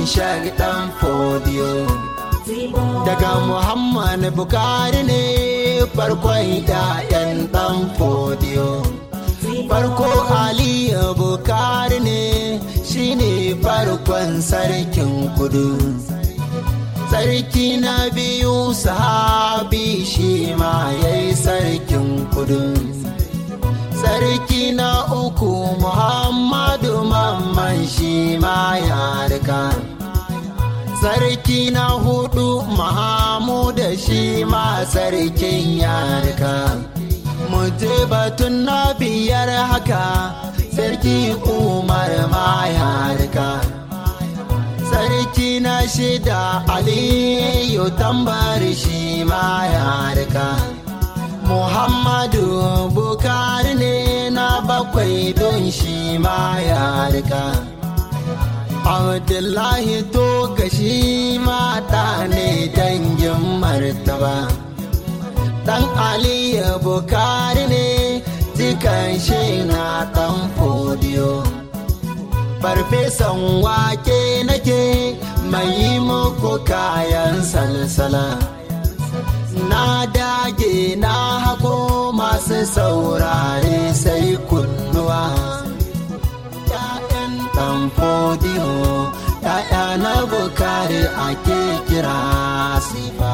shagdan fodiyo daga muhammad bukari ne farkon ‘ya'yan dan fodiyo farko aliyu bukari ne shine farkon sarkin kudu sarki na biyu sahabi shi ma yayi sarkin kudu sarki na uku muhammadu mamman shi ma ya rika sarki na hudu mahamuda shi ma sarkin ya rika je batun na biyar haka sarki umar ma ya rika sarki na shida aliyu tambar shi ma ya rika Muhammadu Bukari ne na bakwai don shi ma ya rika. Abdullahi to gashi mata ne dangin martaba. Dan Aliyu Bukari ne jikan shi na dan fodiyo. Farfesan wake nake mai yi muku kayan salsala. na dage na hako masu saurare sai kunnuwa ‘ya'yan ɗan fodiyo ‘ya'ya na bukari ake kira sifa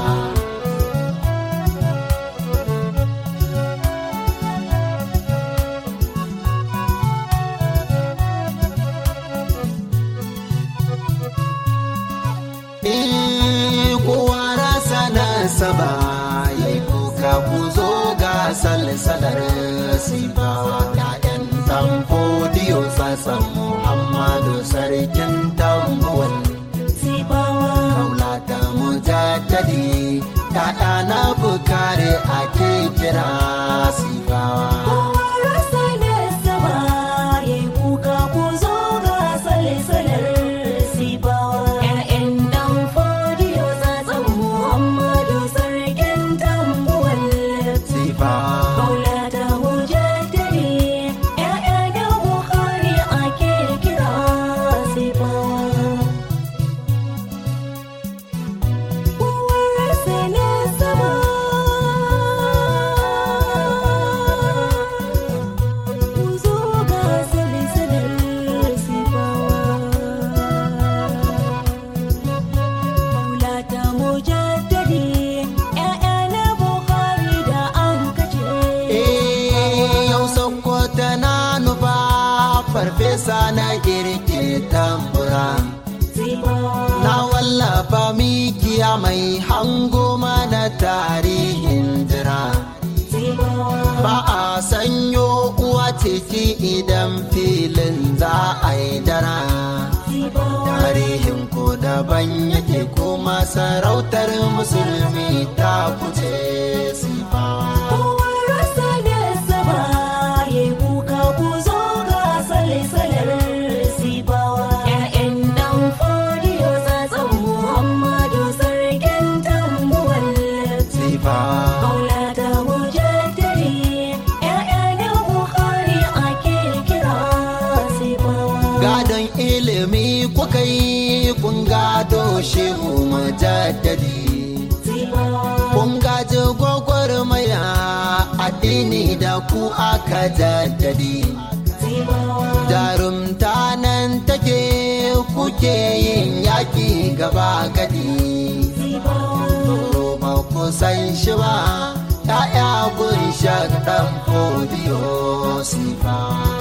kowa rasa nasaba ya yi kuka ku zo ga salsalar sifawa ‘ya'yan ɗan fodiyo sassan muhammadu sarkin tambuwal kaula da mujaddadi ‘ya'ya na bukari ake kira sifawa farfesa na girke tambura na wallafa mikiya mai hango mana tarihin jira ba a sanyo uwa ciki idan filin za a yi dara tarihin ko daban yake kuma sarautar musulmi ta kuce sifawa gadon ilimi kuka yi kun gado shehu mujaddadi kun gaji gwagwarmaya addini da ku aka jaddadi jarumta nan take kuke yin yaki gaba gadi ba ku san shi ba ya'ya kun shakɗan fodiyo sifa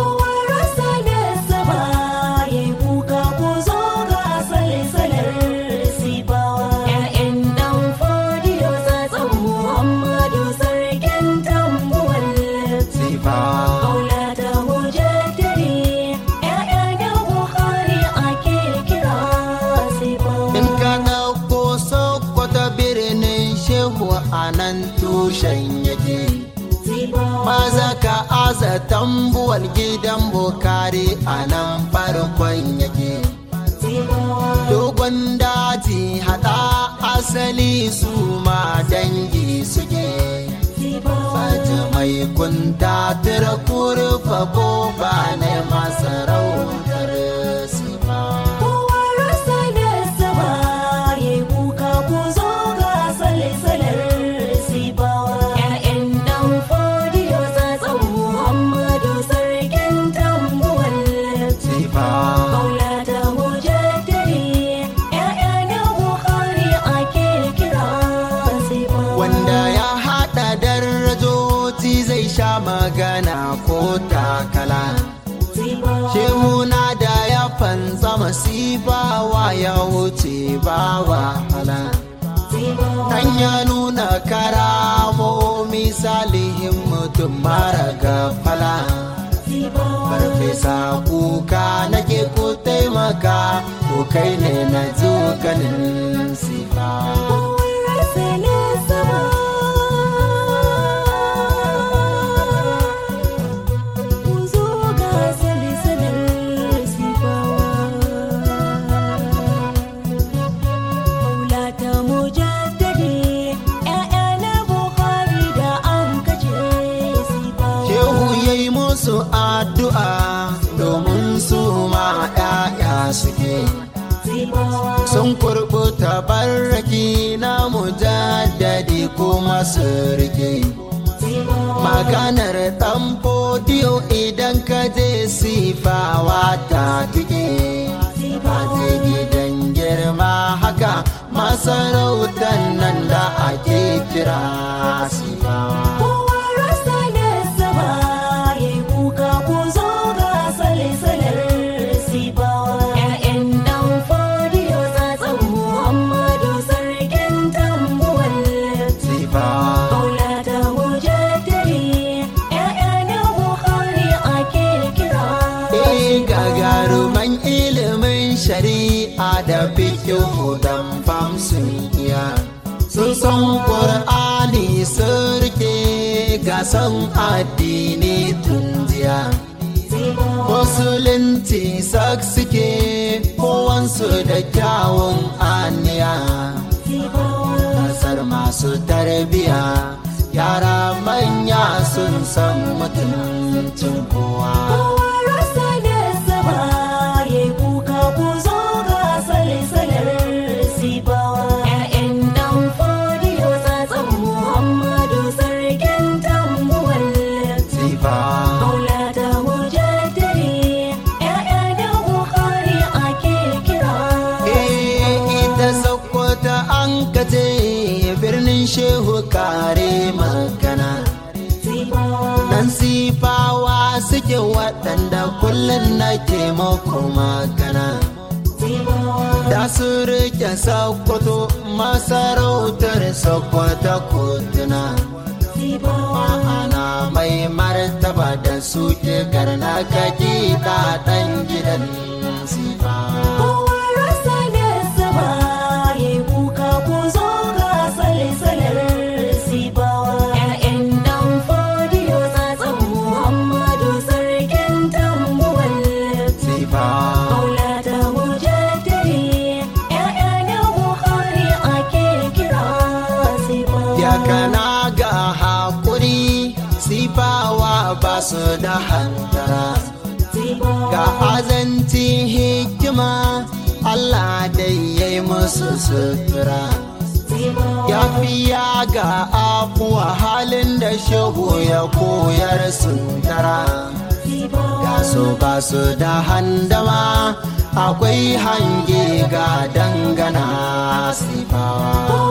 tushen yake maza ka aza tambuwar gidan bukari a nan farkon yake dogon daji hada asali su ma dangi suke Faji mai kunta tura kurfa ko ba ne masarautar sifa. Kowa rasa mahaukaci zai sha magana ko takala shehuna da ya fansa masifawa ya wuce ba wahala dan ya nuna karamomi salihin mutum mara gafala farfesa kuka nake ku taimaka ku kai ne na ganin sifa su addu'a domin su ma ‘ya'ya suke. Sun kurɓuta barraki na mujaddadi kuma su rike. Maganar ɗan fodiyo idan ka je sifawa ta tike. Maje gidan girma haka masarautar nan da ake kira sifawa. shari'a da fikihu dan fam sun iya sun san ƙur'ani sun rike gasan addini tun jiya musulunci sak suke kowansu da kyawun aniya kasar masu tarbiya yara manya sun san mutuncin kowa shehu kare magana dan sifawa suke waɗanda kullum na taimako magana da su rike sakwato masarautar sakwata kotuna ma'ana mai martaba da suke garna kaki ɗan gidan sifawa ba su da hantara ga azanci hikima Allah dai ya yi musu sutura ya fiya ga afuwa halin da shehu ya koyar suntara ga su ba su da handama akwai hange ga dangana sifawa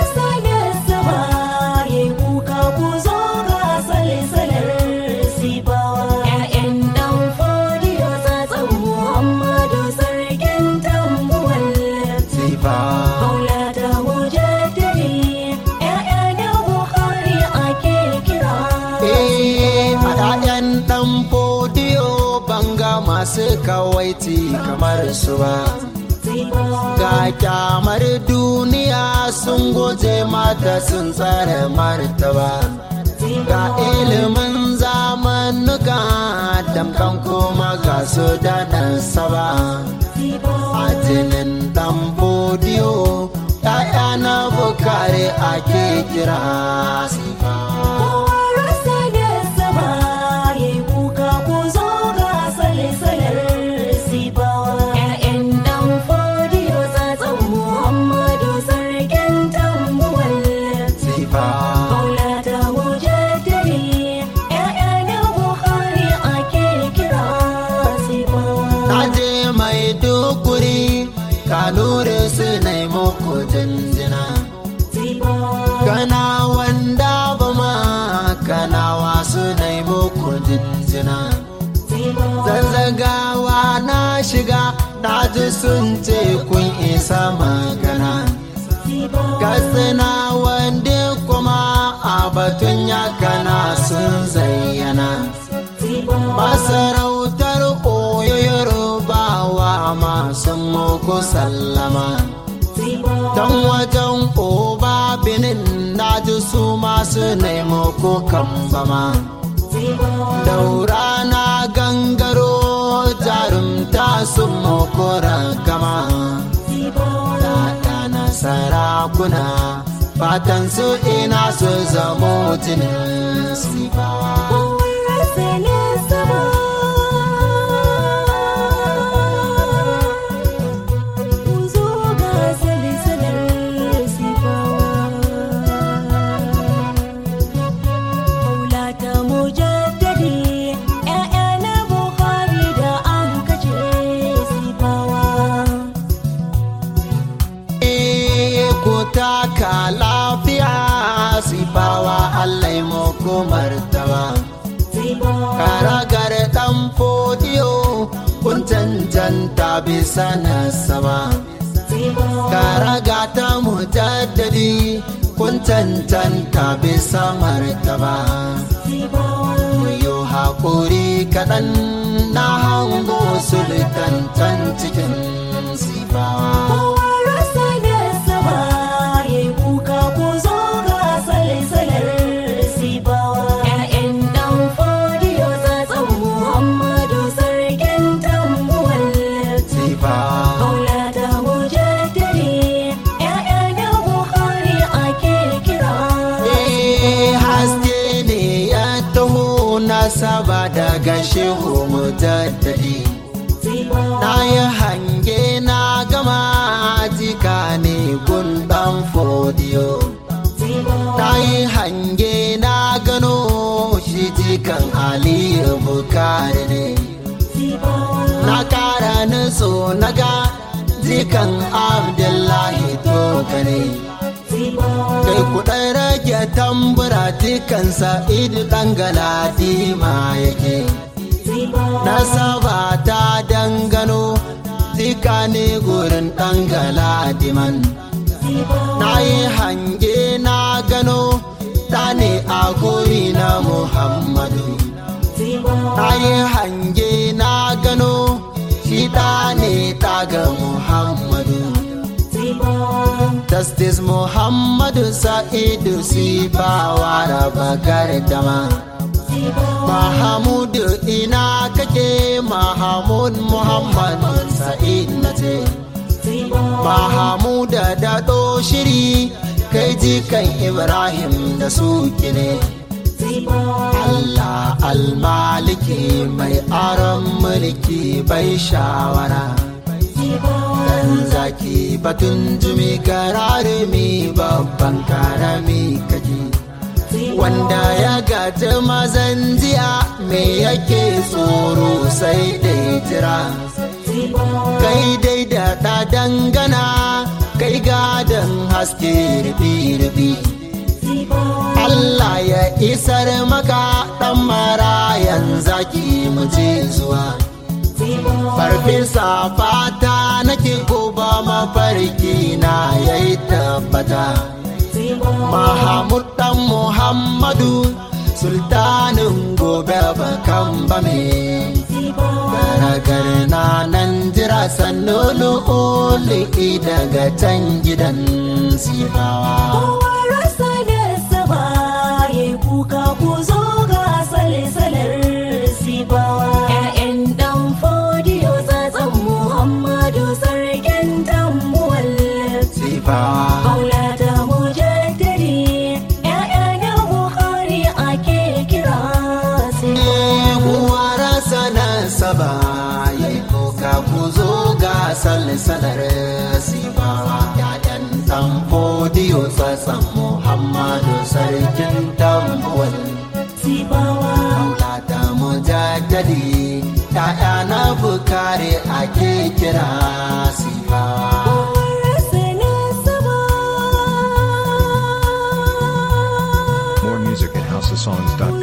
masu kawaiti kamar su ba ga kyamar duniya sun goje mata sun tsare martaba ga ilimin zamanuka damkan kuma ga su daɗin saba a jinin ɗan bodiyo ‘ya'ya na bukari ake kira sifa kanure su nai muku jinjina kana wanda ba ma jina zanzagawa na shiga na ji sun ce kun isa magana katsina wanda kuma a batun yakana sun zayyana masarautar oyoyar bawa masu muku sallama don wajen oba binin na ji su masu nemo ko kambama daura na gangaro jarumta sun muku ragama na sarakuna fatan su ina su zamo jinin sifawa taka lafiya sifawa Allah muku martaba karagar dan fodiyo kun cancanta bisa nasaba karaga ta mujaddadi kun cancanta bisa martaba yo haƙuri kaɗan na hango sultan can cikin sifawa saba daga shehu mujaddadi na yi hange na gama jika ne gundan fodiyo na yi hange na gano shi jikan aliyu bukari ne na kara nutso na ga jikan abdullahi toka ne kai kuɗin rage tambura dukansa idu ɗan galadima yake nasaba ta dangano zika ne gurin ɗan galadiman na yi hange na gano ta ne a guri na muhammadu na yi hange na gano shi ɗa ne ta ga muhammadu Justice Muhammadu Sa'idu Sifawa raba gardama. Mahamudu ina kake Mahamud Muhammad Sa'id na ce. Mahamuda daɗo shiri kai jikan Ibrahim da suke ne. Allah almaliki mai aron mulki bai shawara. Dan zaki batun jumi kararumi babban karami kaji wanda ya gaji mazan jiya me yake tsoro sai dai jira kai dai da ɗa dangana kai gadon haske rubi-rubi Allah ya isar maka ɗan marayan zaki mu je zuwa farfesa fata nake goba mafarki na yayi tabbata Mahamud dan Muhammadu sultanin gobe bakan bame garagar na nan jira sannu lu'uli daga can gidan sifawa rasa da saba ya kuka ku zo ga salsalar sifawa ƴaƴan dan fodiyo tsatsan muhammadu sarkin tambuwal sifawa maulata mujaddadi ƴaƴa na buhari ake kira kuwa rasa na saba ya kuka ku zo ga salsalar sifawa ƴaƴan dan fodiyo tsatsan muhammadu sarkin tambuwal sifawa Maulata mujaddadi ‘ya'ya na bukari ake kira sifawa. rasa na saba More music at housesongs.com.